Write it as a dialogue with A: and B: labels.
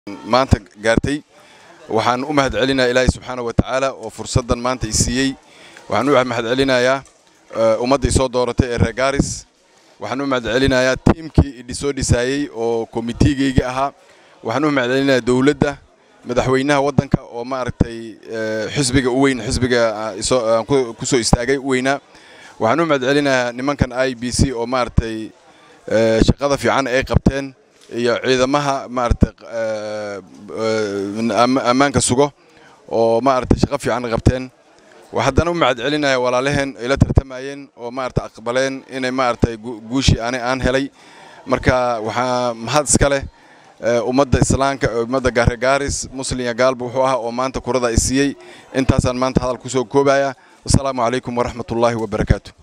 A: maanta gaartay waxaan u mahad celinayaa ilaahay subxaana wa tacaala oo fursaddan maanta i siiyey waxaan u mahad celinayaa ummadda isoo dooratay ee reer gaaris waxaan u mahad celinayaa tiimkii idhisoo dhisaayey oo komitiigayga ahaa waxaan u mahad celinayaa dowladda madaxweynaha waddanka oo maaragtay xisbiga u weyn xisbiga ku soo istaagay u weynaa waxaan u mahad celinayaa nimankan i b c oo maaragtay shaqada fiican ay qabteen iyo ciidamaha maaragtay ammaanka sugo oo maaragtay shaqo fiican qabteen haddana u mahad celinaya walaalaheen ay la tartamayeen oo maaragtay aqbaleen inay maaragtay guushii ani aan helay marka waxaa mahad iska leh ummadda islaamka ummadda gaarigaaris muslimya gaalba wuxuu ahaa oo maanta kurada ay siiyey intaasaan maanta hadal kusoo koobaya wasalaamu calaykum waraxmatullaahi wabarakaatu